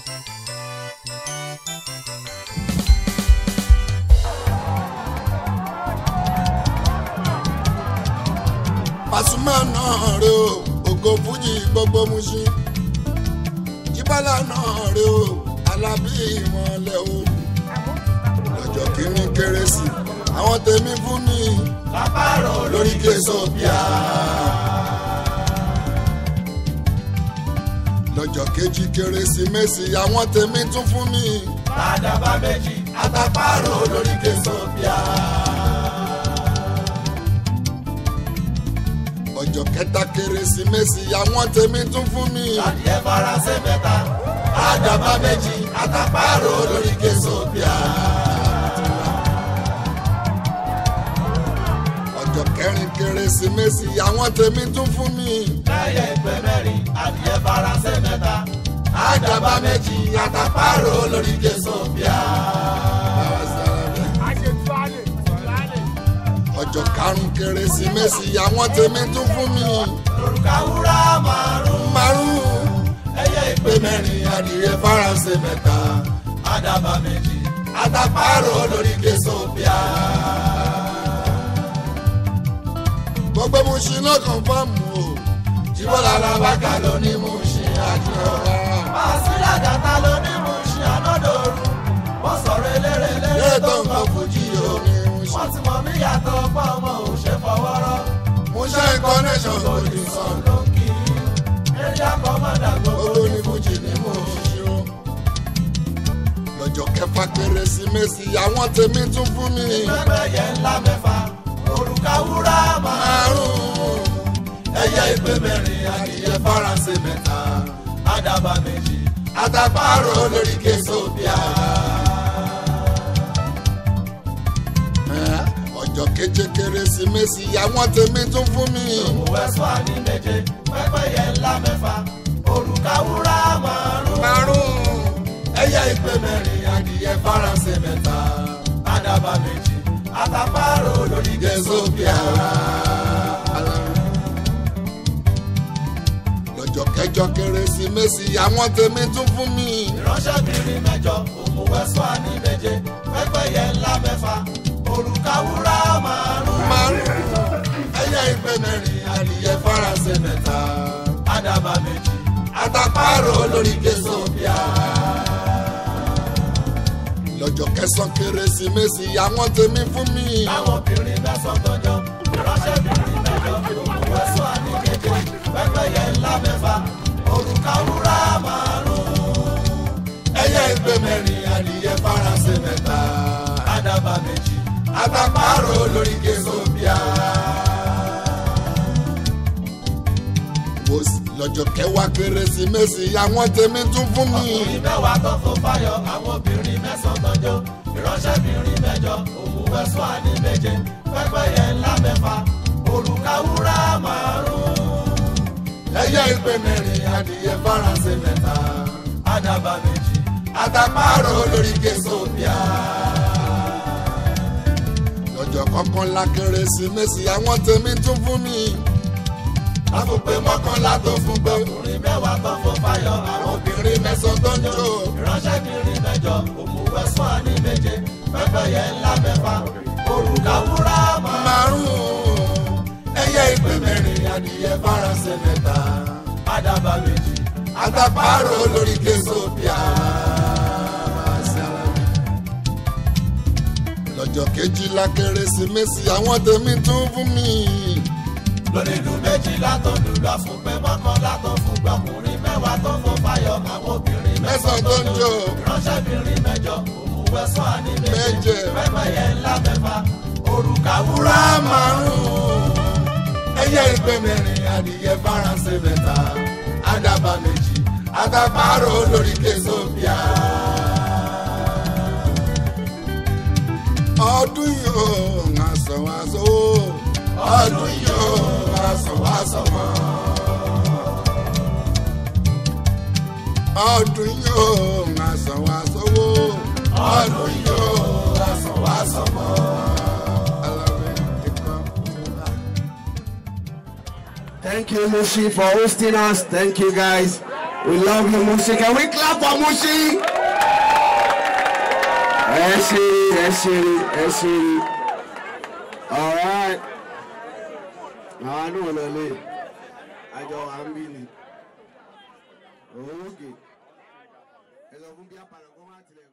Pasuma náà rè o ògo fújì gbogbo Mushin Jíbọ́lá náà rè o Alábí ìmọ̀lẹ̀ o lọ́jọ́ kìíní kérésì àwọn tèmi fún mi lápárò lórí késòbíà. lọ́jọ́ kejì kérésìmesì àwọn tèmi tún fún mi ládàbà méjì àtàpárò lórí késòbíà. ọjọ́ kẹta kérésìmesì àwọn tèmi tún fún mi adìẹ faransé mẹ́ta àdàbà méjì àtàpárò lórí késòbíà. ọjọ́ kẹrin kérésìmesì àwọn tèmi tún fún mi lẹ́yìn ìpè mẹ́rin adìẹ faransé mẹ́ta àdàbà méjì àtàpárò lórí késòbíà. ọjọ́ karùn kérésìmesì àwọn tèmi tún fún mi lórúkà wúrà márùn márùn ẹyẹ ìpè mẹ́rin adìẹ faransé mẹ́ta àdàbà méjì àtàpárò lórí késòbíà. gbogbo Mushin náà kàn fáàmù o Jíbọ́lá làbákà ló ní Mushin àjọyọ̀. Màsílà dàtà ló ní Mushin ànádòru. Wọ́n sọ̀rọ̀ eléré eléré lẹ́yìn tó tó ń ń kọ kọ́ fújì fújì o. o ní Mushin. Wọ́n ti mọ̀ mí yàtọ̀ pa ọmọ ò ṣe fọwọ́rọ́. Mushin connection kò ní Òdì sọ sàn ló ń kí. Eré akọ́mọ́dà gbogbo gbogbo ní ní fújì ní Mushin o. lọ́jọ́ kẹfà kérésìmesì àwọn tèmi tún fún mi pẹ́pẹ́yẹ ńlá mẹ́fà. Òrùka wúrà márùn-ún. márùn Ẹyẹ ìpè mẹ́rin adìyẹ faransé mẹ́ta. Àdàbà méjì. Àtàpárò lórí késòbíà. ọjọ́ keje kérésìmesì àwọn tèmi tún fún mi Òwẹ́sọ̀ àní méje, pẹ́pẹ́yẹ ńlá mẹ́fà, òrùka wúrà márùn-ún. márùn Ẹyẹ ìpè mẹ́rin, adìyẹ faransé mẹ́ta, àdàbà méjì, àtàpárò lórí gẹ̀ẹ́sọ̀bíà. lọ́jọ́ kẹjọ kérésìmesì àwọn tèmi tún fún mi Ìránṣẹ́bìnrin mẹ́jọ, òmùwẹ́sọ̀ àní méje, pẹ́pẹ́yẹ ńlá mẹ́fà, òrùka wúrà márùn-ún. márùn Ẹyẹ ìpè mẹ́rin, adìyẹ faransé mẹ́ta, àdàbà méjì, àtàpárò lórí gẹ̀ẹ́sọ̀bíà. lọ́jọ́ kẹsàn kérésìmesì àwọn tèmi fún mi Àwọn obìnrin mẹ́sàn-án tọ́jọ́, ìránṣẹ́bìnrin mẹ́jọ, òmùwẹ́sọ̀ àní méje, pẹ́pẹ́yẹ ńlá mẹ́fà, òrùka wúrà márùn-ún. Ẹyẹ ìpè mẹ́rin, adìyẹ faransé mẹ́ta, àdàbà méjì, àtàpárò lórí gẹ̀ẹ́sọ̀bíà. Mo sì- lọ́jọ́ kẹwàá kérésìmesì àwọn tèmi tún fún mi Ọkùnrin mẹ́wàá tó fò fáyọ̀, àwọn obìnrin mẹ́sàn-án tọ́jọ́, ìránṣẹ́bìnrin mẹ́jọ, òmùwẹ́sọ̀ àní méje, pẹ́pẹ́yẹ ńlá mẹ́fà, òrùka wúrà márùn-ún. Ẹyẹ ìpè mẹ́rin, adìyẹ faransé mẹ́ta, àdàbà méjì, àtàpárò lórí gẹ̀ẹ́sọ̀bíà. lọ́jọ́ kọkànlá kérésìmesì àwọn tèmi tún fún mi Àfòpè mọ́kànlá tó fún gbé. Ọkùnrin mẹ́wàá tó fò fáyọ̀, àwọn obìnrin mẹ́sàn-án tó ń jó. Ìránṣẹ́bìnrin mẹ́jọ, òmùwẹ́sọ̀ àní méje, pẹ́pẹ́yẹ ńlá mẹ́fà, òrùka wúrà márùn-ún. márùn ẹyẹ ìpè mẹ́rin adìyẹ faransé mẹ́ta àdàbà méjì àtàpárò lórí késòbíà. lọ́jọ́ kejìlá kérésìmesì àwọn tèmi tún fún mi lórí ìlú méjìlá tó lùlù àfúnpẹ́ mọ́kànlá tó fún gbọ̀kùnrin mẹ́wàá tó fún fáyọ̀ àwọn obìnrin mẹ́sàn-án tó ń jó ìránṣẹ́bìnrin mẹ́jọ òmùwẹ́sọ̀ àní méje Méje. pẹ́pẹ́yẹ ńlá mẹ́fà òrùka wúrà márùn-ún ẹyẹ ìpè mẹ́rin adìyẹ faransé mẹ́ta àdàbà méjì àtàpárò lórí késòbíà. ọdún yìí ó ń aṣọ aṣọ ọdún yìí ó aṣọwáṣọ mọ́. ọdún yìí ó ń aṣọ aṣọ ọdún yìí ó aṣọwáṣọ mọ́. Thank you, Mushi, for hosting us. Thank you, guys. We love you, Mushi. Can we clap for Mushi? Ẹ ṣe ẹ ṣe ẹ ṣe. All right. Àwọn àdúgbò lọ lé. Àjọ wa ń bí ni. Òwò òkè. Ẹ sọ fún bí apàlọ́ kó má tilẹ̀.